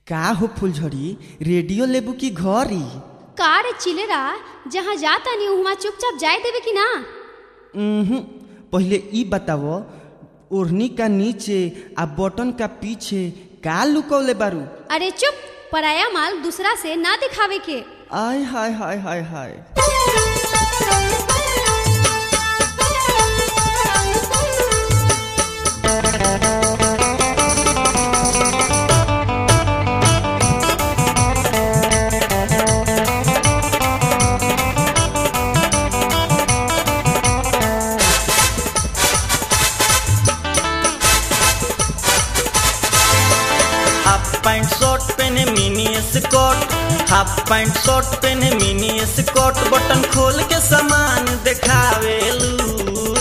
का हो फुलझड़ी रेडियो लेबू की घरी कार चिलेरा जहाँ जाता नहीं वहाँ चुपचाप जाए देवे कि ना उहुं, पहले ई बतावो ओढ़नी का नीचे आ बटन का पीछे का लुकौले बारू अरे चुप पराया माल दूसरा से ना दिखावे के आय हाय हाय हाय हाय हाफ पैंट शर्ट पहने mini skirt half pant shirt पहने मिनी स्कर्ट बटन खोल के सामान देखावेलू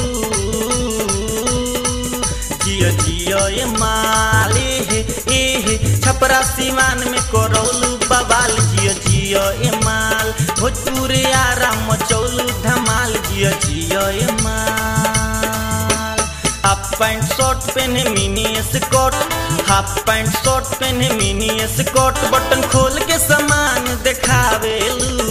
जियो जियो ये माले हे ए हे छपरा सीमान में करौलू बवाल जियो जियो ये माल भोजपुरी आराम मचौलू धमाल जियो जियो ये माल हाफ पैंट शर्ट पहने mini skirt half pant shirt पहने मिनी स्कर्ट बटन खोल के सामान देखावेलू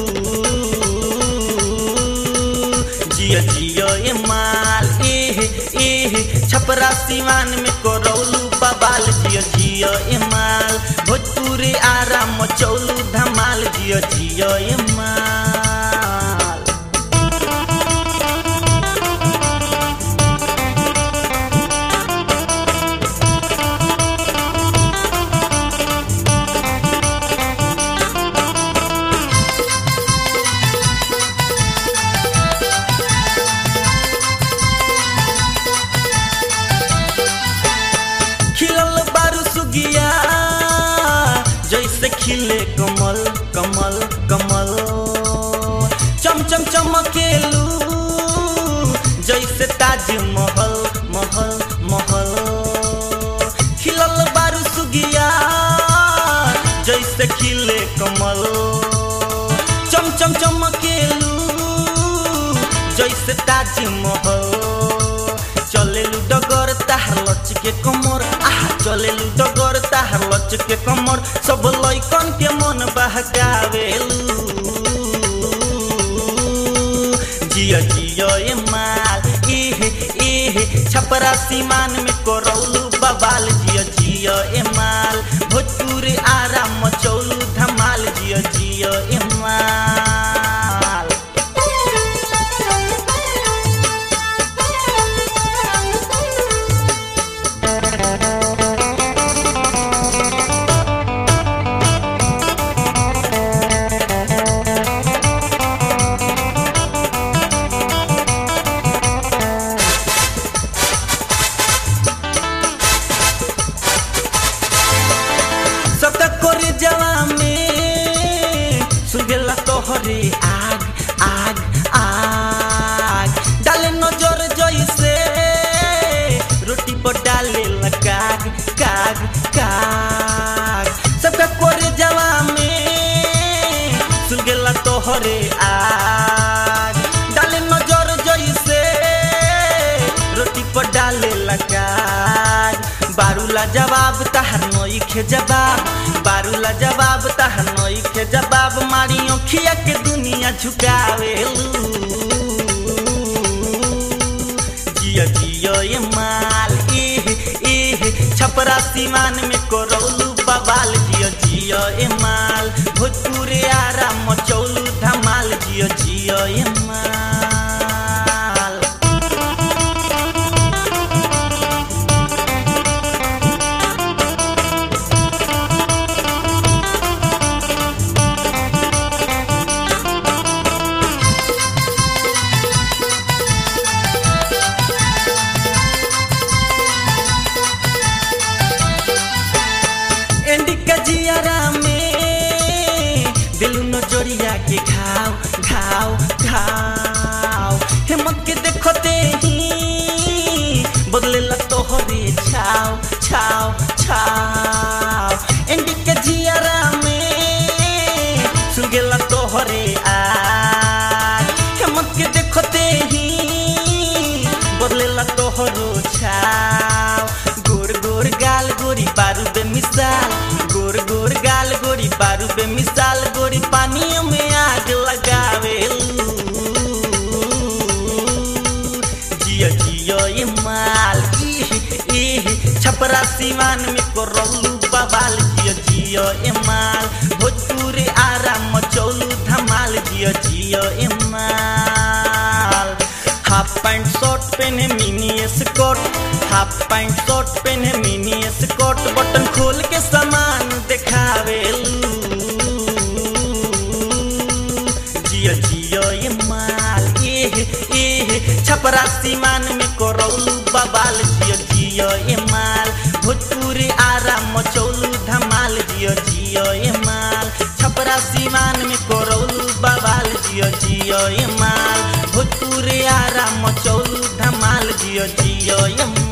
जियो जियो ये माल एह एह छपरा सीमान में करौलू बबाल जियो जियो ये माल भोजपुरी आराम मचौलू धमाल जियो जियो ये माल खिलल बारू सुगिया जैसे खिले कमल कमल कमल चम चम चमकेलू जैसे ताज महल महल महल खिलल बारू सुगिया जैसे खिले कमल चम चम चमकेलू जैसे ताज महल चलेलु डगर ताहार लच के कमर आहा चलेलु डगर ताहार लच के कमर सब लइकन के मन बहकावेलू जियो जियो ये माल एहे एहे छपरा सीमान में करौलू बबाल जियो जियो ए माल भोजपुरी आराम मचौलू धमाल जियो जियो ए माल सतक करे जवा में सुगेला तोहरे आग आग आग डाले नजर जैसे रोटी पर डाले काग काग काग सबका करे जवा में सुगेला तोहरे आग डाले नजर जैसे रोटी पर डाले काग बारूला जवाब तहर नई के जवाब बारूला जवाब तहर नई के जवाब मारी अखिया के दुनिया झुकावेलू जियो जियो ये माल एह एह छपरा सीमान में करौलू बवाल जियो जियो ये माल भोजपुरी आराम मचौलू धमाल जियो जियो ये माल एंडी का जियारा में दिलू नजरिया के घाव घाव घाव हेमत के देखते ही बदले तोहरे छाव छाव छाव एंडी के जियारा में सुगेला तोहरे आग हेमत के देखते ही बदलेला तोहरो छाव गोर गोर गाल गोरी बारूद मिसाल गोर गोर गाल सिवान में करौलू बवाल जियो जियो ए माल भोजपुर आराम मचौलू धमाल जियो जियो ए माल हाफ पैंट शर्ट पहने mini skirt half pant shirt पहने मिनी स्कर्ट बटन खोल के सामान देखावेलू जियो जियो ये माल एह एह छपरा सीमान में करौलू बबाल जियो जियो ये माल भोजपुर आराम मचौलू धमाल जियो जियो ये माल छपरा सीमान में करौलू बबाल जियो जियो ये माल भोजपुर आराम मचौलू धमाल जियो जियो ये माल